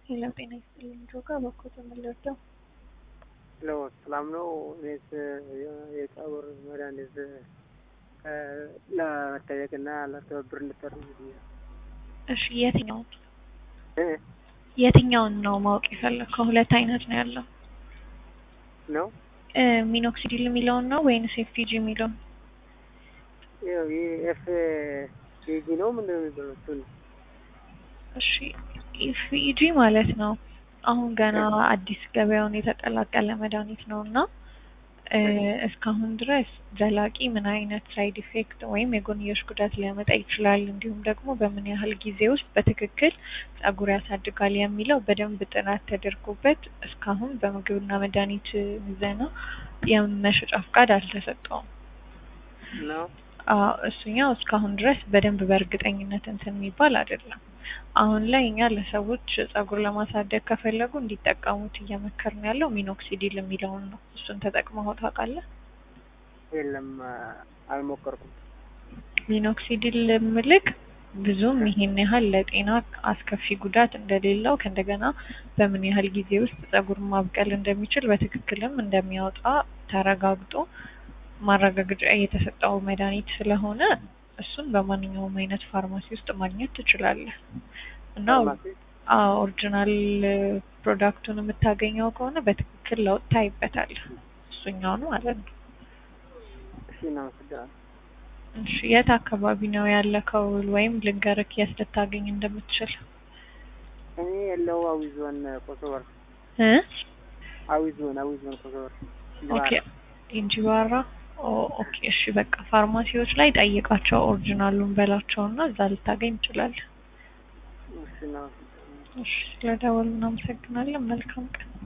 ሄሎ ጤና ይስጥልኝ ጆጋ በኮት የምንለርደው ሄሎ ሰላም ነው። እኔስ የጸጉር መድኃኒት ለመጠየቅና ለትብብር እንድታደርጉ ብዬ ነው። እሺ የትኛውን እ የትኛውን ነው ማወቅ የፈለግከው? ሁለት አይነት ነው ያለው ነው እ ሚኖክሲዲል የሚለውን ነው ወይንስ ኤፍፒጂ የሚለውን? ይኸው ይህ ኤፍ ፒጂ ነው ምንድን ነው የሚባለው? እሱን እሺ ኤፍኢጂ ማለት ነው አሁን ገና አዲስ ገበያውን የተቀላቀለ መድኃኒት ነው እና እ እስካሁን ድረስ ዘላቂ ምን አይነት ሳይድ ኢፌክት ወይም የጎንዮሽ ጉዳት ሊያመጣ ይችላል እንዲሁም ደግሞ በምን ያህል ጊዜ ውስጥ በትክክል ጸጉር ያሳድጋል የሚለው በደንብ ጥናት ተደርጎበት እስካሁን በምግብና መድኃኒት ምዘና የመሸጫ ፍቃድ አልተሰጠውም። ነው አዎ እሱኛው እስካሁን ድረስ በደንብ በእርግጠኝነት እንትን የሚባል አይደለም። አሁን ላይ እኛ ለሰዎች ጸጉር ለማሳደግ ከፈለጉ እንዲጠቀሙት እየመከርን ያለው ሚኖክሲዲል የሚለውን ነው። እሱን ተጠቅመኸው ታውቃለህ? የለም አልሞከርኩም። ሚኖክሲዲል ምልክ ብዙም ይሄን ያህል ለጤና አስከፊ ጉዳት እንደሌለው ከእንደገና በምን ያህል ጊዜ ውስጥ ጸጉር ማብቀል እንደሚችል በትክክልም እንደሚያወጣ ተረጋግጦ ማረጋገጫ የተሰጠው መድኃኒት ስለሆነ እሱን በማንኛውም አይነት ፋርማሲ ውስጥ ማግኘት ትችላለህ እና ፋርማሲ አዎ ኦሪጂናል ፕሮዳክቱን የምታገኘው ከሆነ በትክክል ለውጥ ታይበታለህ። እሱኛውን ማለት ነው። እሺ እናመሰግናለን። እሺ የት አካባቢ ነው ያለከው? ወይም ልንገርክ የት ልታገኝ እንደምትችል እኔ ያለው አዊ ዞን ኮሶበር እ አዊ ዞን አዊ ዞን ኮሶበር ኦኬ እንጂባራ ኦ ኦኬ እሺ በቃ ፋርማሲዎች ላይ ጠይቃቸው ኦሪጂናሉን በላቸውና እዛ ልታገኝ ትችላለህ። እሺ እናመሰግናለን። እሺ ስለደወሉ እናመሰግናለን። መልካም ቀን